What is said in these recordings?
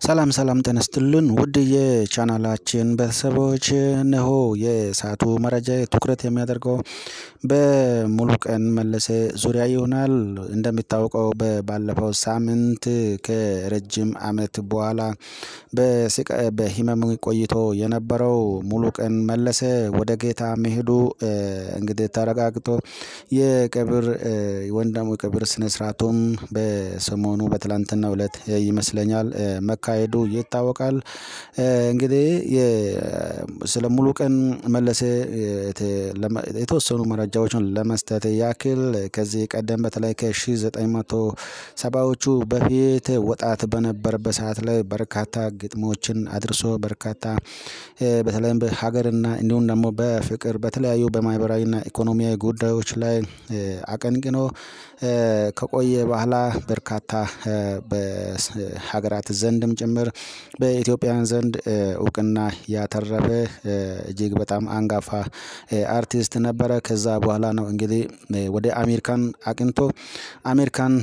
ሰላም ሰላም ጤና ይስጥልን ውድ የቻናላችን ቤተሰቦች እነሆ የሰዓቱ መረጃ ትኩረት የሚያደርገው በሙሉቀን መለሰ ዙሪያ ይሆናል። እንደሚታወቀው ባለፈው ሳምንት ከረጅም ዓመት በኋላ በህመም ቆይቶ የነበረው ሙሉቀን መለሰ ወደ ጌታ መሄዱ እንግዲህ ተረጋግጦ የቀብር ወይም ደግሞ የቀብር ስነ ስርዓቱም በሰሞኑ በትላንትናው እለት ይመስለኛል መካሄዱ ይታወቃል። እንግዲህ ስለ ሙሉቀን መለሰ የተወሰኑ መረጃዎችን ለመስጠት ያክል ከዚህ ቀደም በተለይ ከሺህ ዘጠኝ መቶ ሰባዎቹ በፊት ወጣት በነበረበት ሰዓት ላይ በርካታ ግጥሞችን አድርሶ በርካታ በተለይም በሀገርና እንዲሁም ደግሞ በፍቅር በተለያዩ በማህበራዊና ኢኮኖሚያዊ ጉዳዮች ላይ አቀንቅኖ ከቆየ በኋላ በርካታ በሀገራት ዘንድም ጭምር በኢትዮጵያውያን ዘንድ እውቅና ያተረፈ እጅግ በጣም አንጋፋ አርቲስት ነበረ። ከዛ በኋላ ነው እንግዲህ ወደ አሜሪካን አቅንቶ አሜሪካን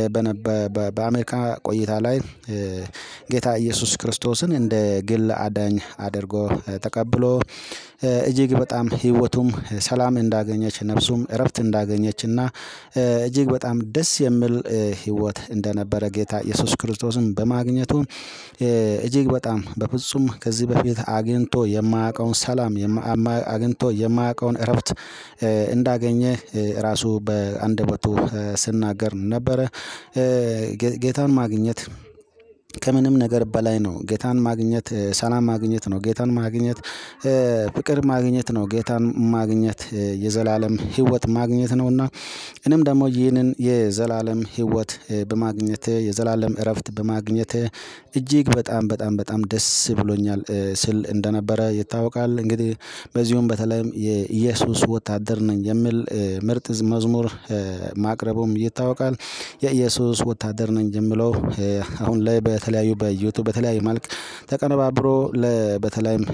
በአሜሪካ ቆይታ ላይ ጌታ ኢየሱስ ክርስቶስን እንደ ግል አዳኝ አድርጎ ተቀብሎ እጅግ በጣም ህይወቱም ሰላም እንዳገኘች ነፍሱም እረፍት እንዳገኘች እና እጅግ በጣም ደስ የሚል ህይወት እንደነበረ ጌታ ኢየሱስ ክርስቶስን በማግኘቱ እጅግ በጣም በፍጹም ከዚህ በፊት አግኝቶ የማያውቀውን ሰላም አግኝቶ የማያውቀውን እረፍት እንዳገኘ ራሱ በአንደበቱ ሲናገር ነበረ። ጌታን ማግኘት ከምንም ነገር በላይ ነው። ጌታን ማግኘት ሰላም ማግኘት ነው። ጌታን ማግኘት ፍቅር ማግኘት ነው። ጌታን ማግኘት የዘላለም ህይወት ማግኘት ነው። እና እኔም ደግሞ ይህንን የዘላለም ህይወት በማግኘቴ የዘላለም እረፍት በማግኘቴ እጅግ በጣም በጣም በጣም ደስ ብሎኛል ስል እንደነበረ ይታወቃል። እንግዲህ በዚሁም በተለይም የኢየሱስ ወታደር ነኝ የሚል ምርጥ መዝሙር ማቅረቡም ይታወቃል። የኢየሱስ ወታደር ነኝ የሚለው አሁን ላይ በተለያዩ በዩቲዩብ በተለያዩ መልክ ተቀነባብሮ በተለይም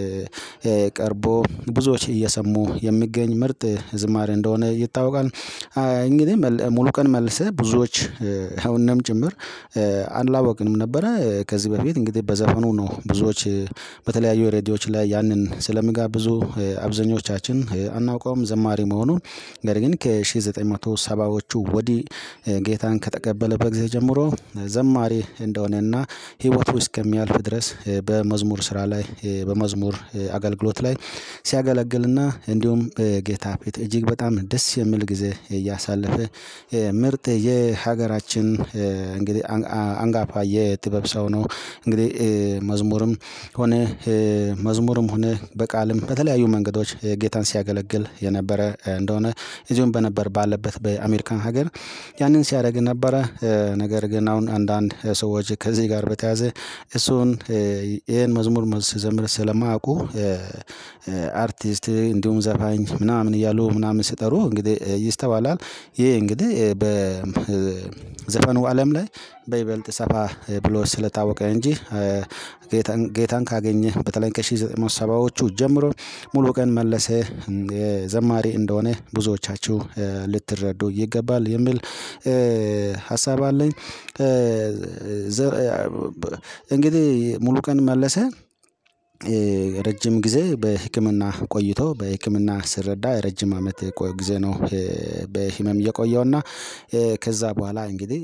ቀርቦ ብዙዎች እየሰሙ የሚገኝ ምርጥ ዝማሬ እንደሆነ ይታወቃል። እንግዲህ ሙሉቀን መለሰ ብዙዎች አሁንም ጭምር አላወቅንም ነበረ ከዚህ በፊት እንግዲህ በዘፈኑ ነው ብዙዎች በተለያዩ ሬዲዮዎች ላይ ያንን ስለሚጋብዙ አብዛኞቻችን አናውቀውም ዘማሪ መሆኑን ነገር ግን ከሺህ ዘጠኝ መቶ ሰባዎቹ ወዲህ ጌታን ከተቀበለበት ጊዜ ጀምሮ ዘማሪ እንደሆነና ህይወቱ እስከሚያልፍ ድረስ በመዝሙር ስራ ላይ በመዝሙር አገልግሎት ላይ ሲያገለግልና እንዲሁም ጌታ ፊት እጅግ በጣም ደስ የሚል ጊዜ እያሳለፈ ምርጥ የሀገራችን እንግዲህ አንጋፋ የጥበብ ሰው ነው። እንግዲህ መዝሙርም ሆነ መዝሙርም ሆነ በቃልም በተለያዩ መንገዶች ጌታን ሲያገለግል የነበረ እንደሆነ እዚሁም በነበር ባለበት በአሜሪካን ሀገር ያንን ሲያደርግ ነበረ። ነገር ግን አሁን አንዳንድ ሰዎች ከዚህ ጋር በተያያዘ እሱን ይሄን መዝሙር ሲዘምር ስለማያውቁ አርቲስት እንዲሁም ዘፋኝ ምናምን እያሉ ምናምን ሲጠሩ እንግዲህ ይስተዋላል። ይሄ እንግዲህ በዘፈኑ አለም ላይ በይበልጥ ሰፋ ብሎ ስለታወቀ እንጂ ጌታን ካገኘ በተለይ ከሺህ ዘጠኝ መቶ ሰባዎቹ ጀምሮ ሙሉቀን መለሰ ዘማሪ እንደሆነ ብዙዎቻችሁ ልትረዱ ይገባል የሚል ሀሳብ አለኝ። እንግዲህ ሙሉቀን መለሰ ረጅም ጊዜ በህክምና ቆይቶ በህክምና ሲረዳ ረጅም አመት ጊዜ ነው። በህመም የቆየውና ከዛ በኋላ እንግዲህ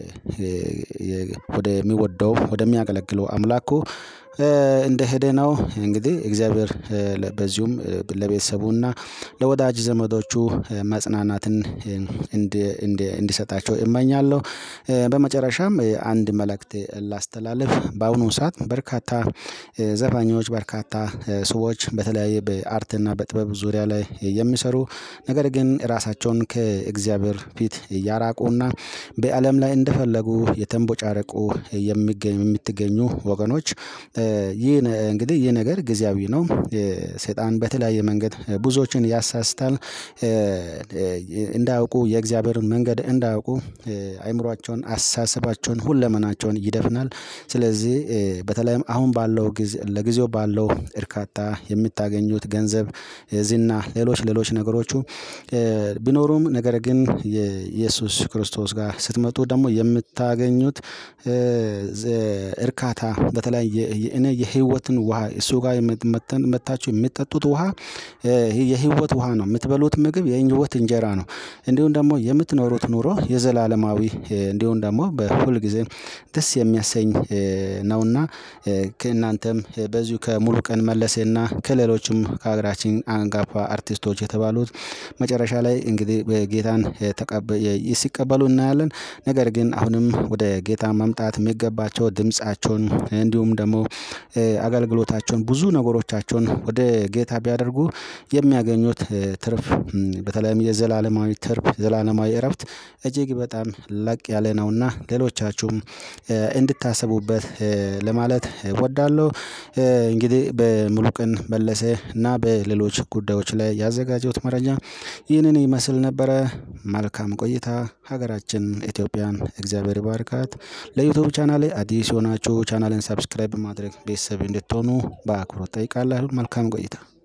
ወደሚወደው ወደሚያገለግለው አምላኩ እንደሄደ ነው። እንግዲህ እግዚአብሔር በዚሁም ለቤተሰቡና ለወዳጅ ዘመዶቹ መጽናናትን እንዲሰጣቸው እመኛለሁ። በመጨረሻም አንድ መልእክት ላስተላልፍ በአሁኑ ሰዓት በርካታ ዘፋኞች በርካታ ሰዎች በተለያየ በአርትና በጥበብ ዙሪያ ላይ የሚሰሩ ነገር ግን ራሳቸውን ከእግዚአብሔር ፊት ያራቁና በአለም ላይ እንደፈለጉ የተንቦጫረቁ የምትገኙ ወገኖች ይህ እንግዲህ ይህ ነገር ጊዜያዊ ነው። ሰይጣን በተለያየ መንገድ ብዙዎችን ያሳስታል። እንዳያውቁ የእግዚአብሔርን መንገድ እንዳያውቁ አይምሯቸውን አስተሳሰባቸውን ሁለመናቸውን ይደፍናል። ስለዚህ በተለይም አሁን ባለው ጊዜ ለጊዜው ባለው እርካታ የምታገኙት ገንዘብ ዝና ሌሎች ሌሎች ነገሮቹ ቢኖሩም ነገር ግን የኢየሱስ ክርስቶስ ጋር ስትመጡ ደግሞ የምታገኙት እርካታ በተለይ እኔ የህይወትን ውሃ እሱ ጋር መጥታችሁ የሚጠጡት ውሃ የህይወት ውሃ ነው የምትበሉት ምግብ የህይወት እንጀራ ነው። እንዲሁም ደግሞ የምትኖሩት ኑሮ የዘላለማዊ እንዲሁም ደግሞ በሁል ጊዜ ደስ የሚያሰኝ ነውና። ከእናንተም በዚሁ ከሙሉቀን መለሰና ከሌሎችም ከሀገራችን አንጋፋ አርቲስቶች የተባሉት መጨረሻ ላይ እንግዲህ ጌታን ሲቀበሉ እናያለን። ነገር ግን አሁንም ወደ ጌታ መምጣት የሚገባቸው ድምፃቸውን እንዲሁም ደግሞ አገልግሎታቸውን ብዙ ነገሮቻቸውን ወደ ጌታ ቢያደርጉ የሚያገኙት ትርፍ በተለይም የዘላለማዊ ትርፍ ዘላለማዊ እረፍት እጅግ በጣም ላቅ ያለ ነውና ሌሎቻችሁም እንድታስቡበት ለማለት እወዳለሁ። እንግዲህ በሙሉቀን መለሰ እና በሌሎች ጉዳዮች ላይ ያዘጋጀሁት መረጃ ይህንን ይመስል ነበረ። መልካም ቆይታ ሀገራችን ኢትዮጵያን እግዚአብሔር ይባርካት። ለዩቲዩብ ቻናሌ አዲስ የሆናችሁ ቻናሌን ሰብስክራይብ በማድረግ ቤተሰብ እንድትሆኑ በአክብሮት እጠይቃለሁ። መልካም ቆይታ